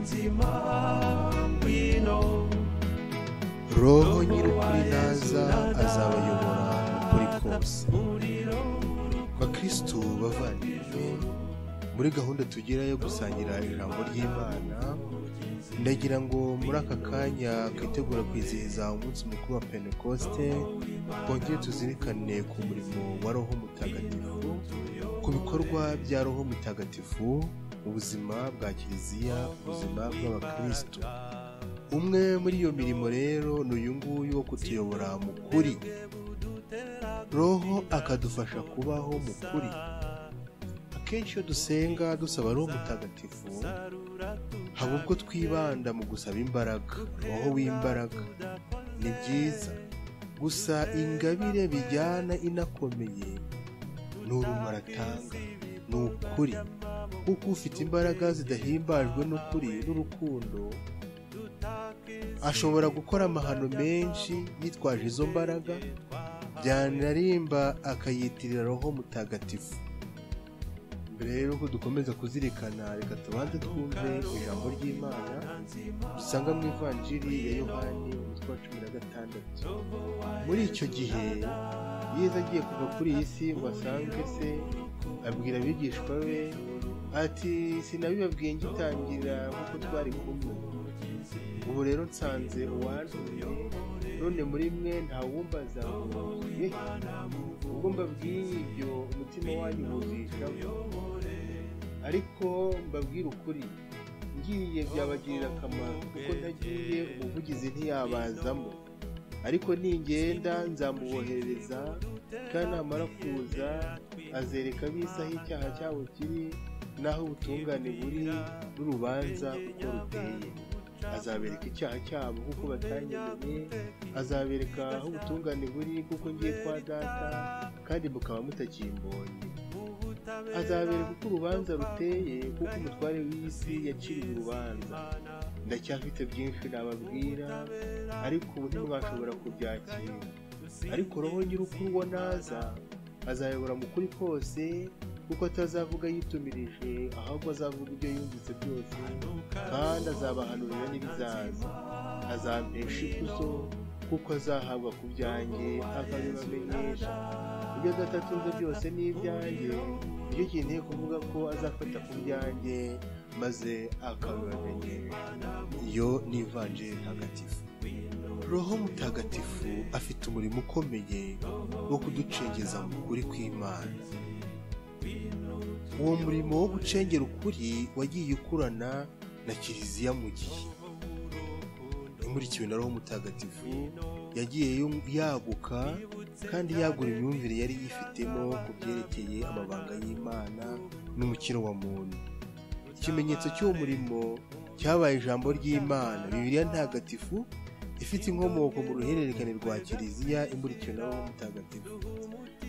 nzima ngwino roho nyir'ukuri naza azabayobora ukuri kose muriro bakristu bavandimwe muri gahunda tugira yo gusangira ijambo ry'imana ndagira ngo muri aka kanya twitegura kwizihiza umunsi mukuru wa pentekoste twongere tuzirikane ku murimo wa roho mutagatifu ku bikorwa bya roho mutagatifu mu buzima bwa kiliziya ubuzima bw'abakristu umwe muri iyo mirimo rero ni uyu nguyu wo kutuyobora mu kuri roho akadufasha kubaho mu kuri akenshi iyo dusenga dusaba roho mutagatifu haba ubwo twibanda mu gusaba imbaraga roho w'imbaraga ni byiza gusa ingabire bijyana inakomeye ni urumuri atanga ni ukuri kuko ufite imbaraga zidahimbajwe n'ukuri n'urukundo ashobora gukora amahano menshi yitwaje izo mbaraga byanarimba akayitirira roho mutagatifu mbere rero ko dukomeza kuzirikana reka tubanze twumve ijambo ry'imana dusanga mu ivanjiri ya yohani umutwe wa cumi na gatandatu muri icyo gihe yezu agiye kuva kuri iyi si ngo asange se abwira abigishwa be ati sinabibabwiye ngitangira nk'uko twari kumwe ubu rero nsanze uwantumye none muri mwe ntawumbaza ngo ye ubwo mbabwiye ibyo umutima wanyu wuzishamo ariko mbabwire ukuri ngiye byabagirira akamaro kuko ntagiye umuvugizi ntiyabazamo ariko ningenda nzamuboherereza kandi namara kuza azereka ab'isi aho icyaha cyabo kiri n'aho ubutungane buri n'urubanza uko ruteye azabereka icyaha cyabo kuko batanyemenye azabereka aho ubutungane buri kuko ngiye kwa data kandi mukaba mutakimbonye azabereka uko urubanza ruteye kuko umutware w'isi yaciriye urubanza ndacyafite byinshi nababwira ariko ubu ntimwashobora kubyakira ariko roho nyir'ukuri uwo naza azayobora mu kuri kose kuko atazavuga yitumirije ahubwo azavuga ibyo yumvise byose kandi azabahanurira n'ibizaza azampesha ikuzo kuko azahabwa ku byanjye akabibamenyesha ibyo data atunze byose ni ibyanjye nicyo kintu kuvuga ko azafata ku byanjye maze akabibamenyesha iyo ni ivanjiri ntagatifu roho mutagatifu afite umurimo ukomeye wo kuducengeza mu kuri kw'imana uwo murimo wo gucengera ukuri wagiye ukurana na kiliziya mu gihe imurikiwe na roho mutagatifu yagiye yum- yaguka kandi yagura imyumvire yari yifitemo ku byerekeye amabanga y'imana n'umukino wa muntu ikimenyetso cy'uwo murimo cyabaye ijambo ry'imana bibiliya ntagatifu ifite inkomoko mu ruhererekane rwa kiliziya imurikiwe na roho mutagatifu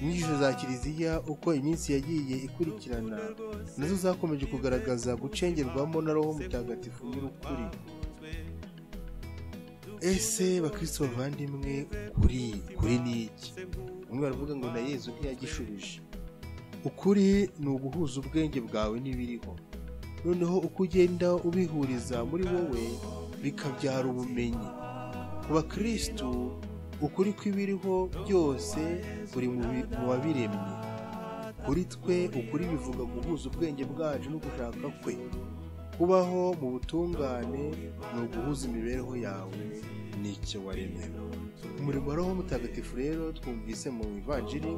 inyigisho za kiliziya uko iminsi yagiye ikurikirana nazo zakomeje kugaragaza gucengerwamo na roho mutagatifu nyir'ukuri ese bakristo bavandimwe ukuri kuri ni iki umwe aravuga ngo na yezu ntiyagishubije ukuri ni uguhuza ubwenge bwawe n'ibiriho noneho uko ugenda ubihuriza muri wowe bikabyara ubumenyi ku bakristu ukuri kw'ibiriho byose kuri mu bi- mu wabiremye kuri twe ukuri bivuga guhuza ubwenge bwacu no gushaka kwe kubaho mu butungane ni uguhuza imibereho yawe n'icyo waremewe umurimo wa roho mutagatifu rero twumvise mu ivanjiri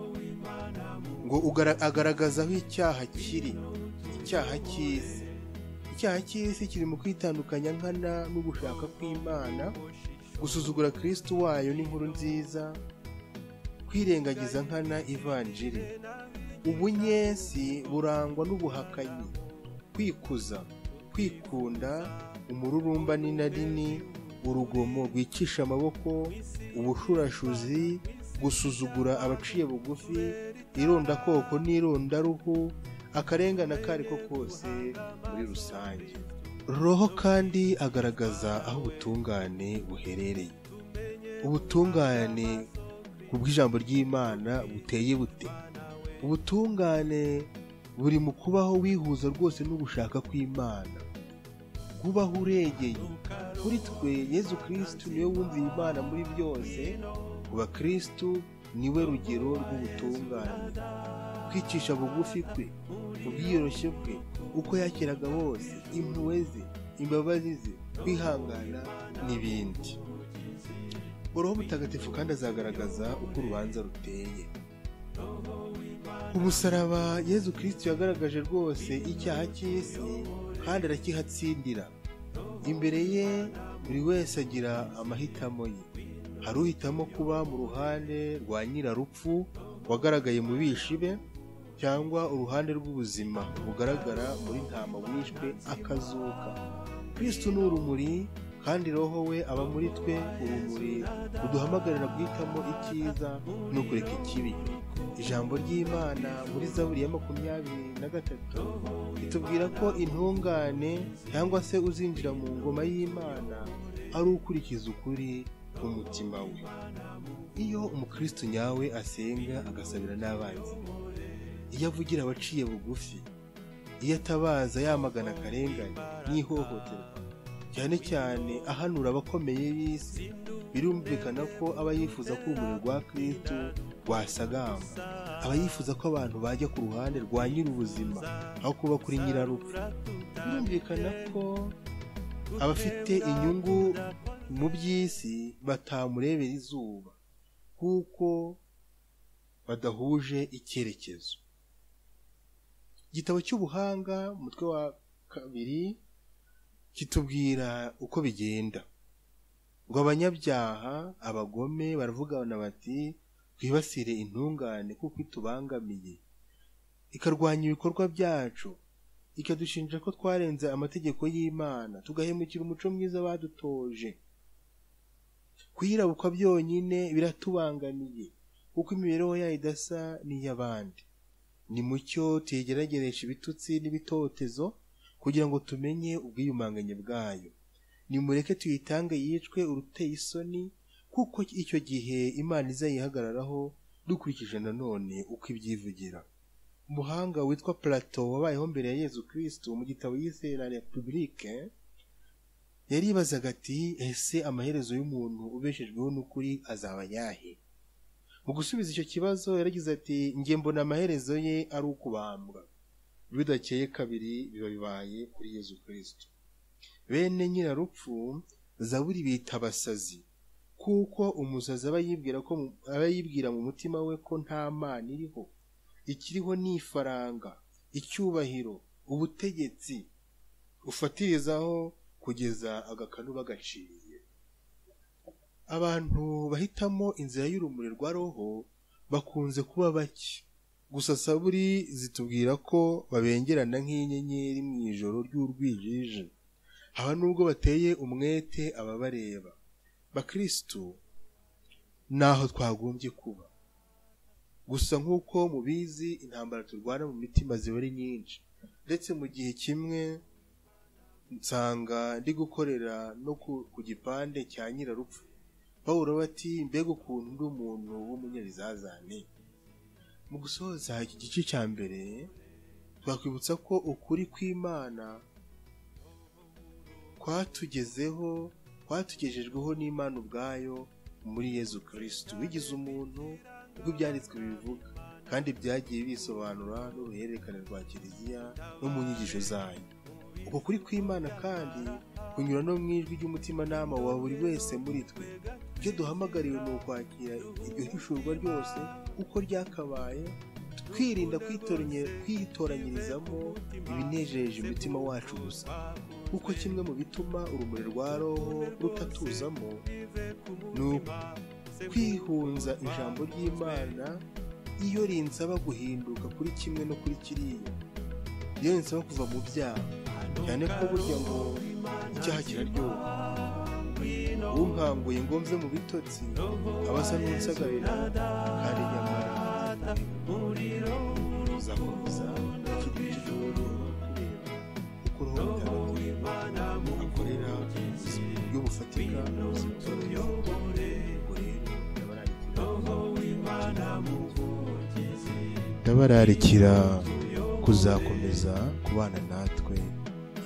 ngo ugara- agaragaza aho icyaha kiri icyaha cy'isi icyaha cy'isi kiri mu kwitandukanya nkana no gushaka kw'imana gusuzugura kristo wayo n'inkuru nziza kwirengagiza nkana ivanjiri ubunyesi burangwa n'ubuhakanyi kwikuza kwikunda umururumba n'inarini urugomo rwicisha amaboko ubushurashuzi gusuzugura abaciye bugufi irondakoko n'irondaruhu akarengane ako ari ko kose muri rusange roho kandi agaragaza aho ubutungane buherereye ubutungane ku bw'ijambo ry'imana buteye bute ubutungane buri mu kubaho wihuza rwose n'ugushaka kw'imana kubaho urengeye kuri twe yezu kirisitu niwe wumviye imana muri byose ku bakirisitu niwe rugero rw'ubutungane kwicisha bugufi kwe ubwiyoroshye bwe uko yakiraga bose impuhwe ze imbabazi ze kwihangana n'ibindi uruhu mutagatifu kandi azagaragaza uko urubanza ruteye umusaraba yezu kirisitu yagaragaje rwose icyaha cy'isi kandi arakihatsindira imbere ye buri wese agira amahitamo ye hari uhitamo kuba mu ruhande rwa nyirarupfu wagaragaye mu bishi be cyangwa uruhande rw'ubuzima bugaragara muri ntama wishwe akazuka kirisitu ni urumuri kandi roho we aba muri twe urumuri ruduhamagarira guhitamo icyiza no kureka ikibi ijambo ry'imana muri zaburi ya makumyabiri na gatatu ritubwira ko intungane cyangwa se uzinjira mu ngoma y'imana ari ukurikiza ukuri k'umutima we iyo umukristo nyawe asenga agasabira n'abanzi iyo avugira abaciye bugufi iyo atabaza yamagana akarengane n'ihohoterwa cyane cyane ahanura abakomeye b'isi birumvikana ko aba yifuza ko urumuri rwa kirisitu rwasagamba aba yifuza ko abantu bajya ku ruhande rwa nyir'ubuzima aho kuba kuri nyirarupfu birumvikana ko abafite inyungu mu by'isi batamurebera izuba kuko badahuje icyerekezo igitabo cy'ubuhanga umutwe wa kabiri kitubwira uko bigenda ngo abanyabyaha abagome baravugana bati twibasire intungane kuko itubangamiye ikarwanya ibikorwa byacu ikadushinja ko twarenze amategeko y'imana tugahemukira umuco mwiza badutoje kuyirabukwa byonyine biratubangamiye kuko imibereho yayo idasa n'iy'abandi ni mucyo tuyigerageresha ibitutsi n'ibitotezo kugira ngo tumenye ubwiyumanganye bwayo nimureke tuyitange yicwe uruteye isoni kuko icyo gihe imana izayihagararaho dukurikije nanone uko ibyivugira umuhanga witwa plato wabayeho mbere ya yezu kirisitu mu gitabo yise la repubulike yaribazaga ati ese amaherezo y'umuntu ubeshejweho n'ukuri azaba ayahe mu gusubiza icyo kibazo yaragize ati njye mbona amaherezo ye ari ukubambwa bidakeye kabiri biba bibaye kuri yezu kirisitu bene nyirarupfu zaburi bita abasazi kuko umusazi aba yibwira ko mu- aba yibwira mu mutima we ko nta mana iriho ikiriho ni ifaranga icyubahiro ubutegetsi ufatirizaho kugeza agakanu bagaciye abantu bahitamo inzira y'urumuri rwa roho bakunze kuba bake gusa saburi zitubwira ko babengerana nk'inyenyeri mu ijoro ry'urwijiji haba nubwo bateye umwete ababareba bakirisitu naho twagombye kuba gusa nk'uko mubizi intambara turwana mu mitima ziba ari nyinshi ndetse mu gihe kimwe nsanga ndi gukorera no ku- ku gipande cya nyirarupfu pawulo bati mbega ukuntu ndi umuntu w'umunyabizazane mu gusoza iki gice cya mbere twakwibutsa ko ukuri kw'imana kwatugezeho kwatugejejweho n'imana ubwayo muri yezu kirisitu bigize umuntu uko ibyanditswe bibivuga kandi byagiye bisobanura n'uruhererekane rwa kiliziya no mu nyigisho zayo uko kuri kw'imana kandi kunyura no mu ijwi ry'umutimanama wa buri wese muri twe ibyo duhamagariwe ni ukwakira iryo hishurwa ryose uko ryakabaye twirinda kwitoranye- kwitoranyirizamo ibinejeje umutima wacu gusa kuko kimwe mu bituma urumuri rwa roho rutatuzamo ni kwihunza ijambo ry'imana iyo rinsaba guhinduka kuri kimwe no kuri kiriya iyo rinsaba kuva mu byaha cyane ko burya ngo icyaha kiraryoha unkanguye ngo mve mu bitotsi aba asa n'unsagarira kandi nyamara tuzakomeza ikindi cy'igihugu tureba uko roho mutagatifu akorera ubuzima buryo bufatika ubuzima bw'abantu ubwo rero ndabararikira kuzakomeza kubana natwe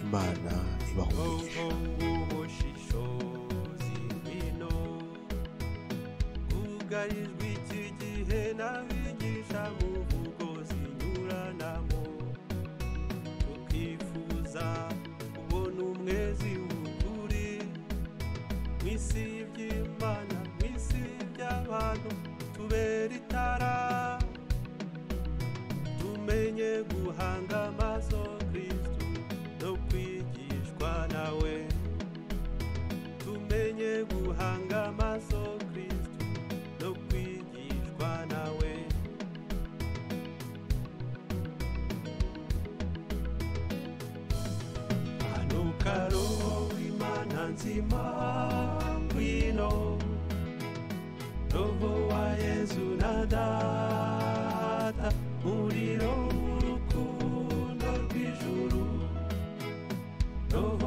imana ibe bahumurira bwugarijwe iki gihe n'abigisha mu mvugo zinyuranamo tukifuza kubona umwezi w'ukuri mu isi y'iby'imana mu isi by'abantu tubera itara tumenye guhanga amaso kristu no kwigishwa nawe tumenye guhanga amaso kristu no kwigishwa nawe hanuka roho imana nzima ngwino roho wa yezu na data umuriro w'urukundo rw'ijuru roho